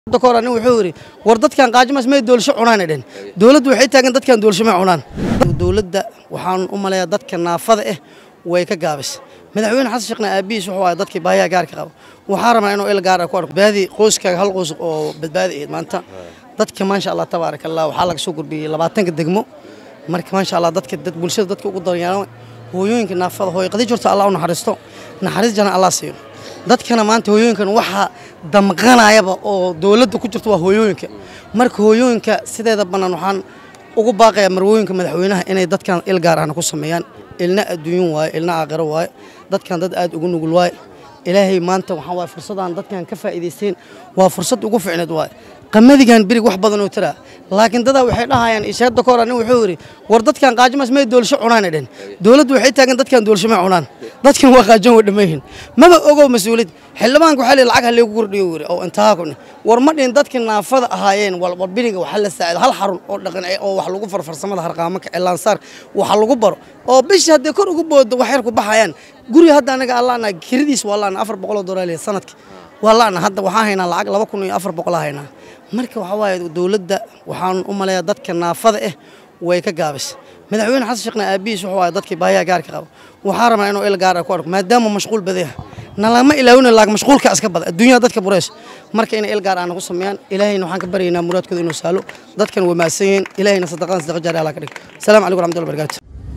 kor nin wuxuu yidhi war dadkan qaajimaas may doolasho cunaan dhen dowladdu waxay taagan dadkan doolasho may cunaan dowladda waxaan u maleeyaa dadka naafada ah way ka gaabis madaxweyne xasan sheekhna aabihiis wuxuu ahaa dadkii baahiyaha gaarka qaba waxaa rabaa inuu il gaar ah ku arko baadi qoyskaaga hal qoys oo badbaadi ahayd maanta dadka maasha allah tabaaraka allah waxaa laga soo gudbiyey labaatanka degmo marka maasha allah dadka dad bulshada dadka ugu daryeelan hooyooyinka naafada hooy qadi jirto allah u naxariisto naxariis jana allah siiyo dadkana maanta hooyooyinkan waxaa damqanayaba oo dowladda ku jirta waa hooyooyinka marka hooyooyinka sideeda bannaan waxaan ugu baaqayaa marwooyinka madaxweynaha inay dadkan il gaar ahna ku sameeyaan ilna adduunyun waaye ilna aakhiro waaye dadkan dad aad ugu nugul waaye ilaahay maanta waxaa waaye fursadaan dadkan ka faa'iidaysteen waa fursad ugu ficneed waaye qamadigan birig wax badan oo tiraa laakiin dadaa waxay dhahayaan isheedda kora nin wuxuu yidhi war dadkan qaajimaas may doolasho cunaan dhen dowladdu waxay taagan dadkan doolasho may cunaan dadkan waa qaajan way dhammayhin maba ogow mas-uuliyad xildhibaanka waxaa lihi lacag ha leegu kordhiyo yiri oo intaha ku war ma dhihin dadkii naafada ahaayeen war biriga waxaa la saacido hal xarun oo dhaqan oo wax lagu far farsamada harqaamaka cilaansaar waxa lagu baro oo bishii hadday kor ugu boodo wax yar ku baxayaan guriga hadda anaga allaana kiradiis waa laana afar boqol oo dolaar sanadki waa laana hadda waxaan haynaa lacag laba kun iyo afar boqol haynaa marka waxaa waaye dowladda waxaan u maleeyaa dadka naafada ah way ka gaabis madaxweyne xasan sheekhna aabihiis wuxuu ahaa dadkii baahiyaha gaarka qaba waxaa rabaa inuu il gaar ah ku arko maadaama mashquul badaya nalama ilaawina laag mashquulka iska bada adduunyada dadka bureys marka inay il gaar ahna ku sameeyaan ilaahayna waxaan ka baryaynaa muraadkooda inuu saalo dadkan waa mahadsan yihiin ilaahayna sadaqadan sadaqa jaari allah ka dhig asalaamu calaykum raxmatullahi barakaatu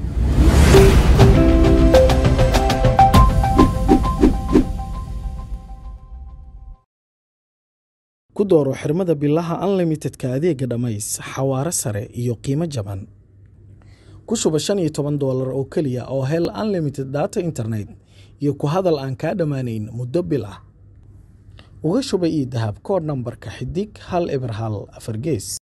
ku dooro xirmada bilaha unlimitedka adeega dhammays xawaare sare iyo qiimo jaban ku shuba shan iyo toban doolar oo keliya oo hel unlimited data internet iyo ku hadal aan kaa dhammaanayn muddo bil ah uga shuba ii dahab koodh nambarka xidig hal eber hal afar gees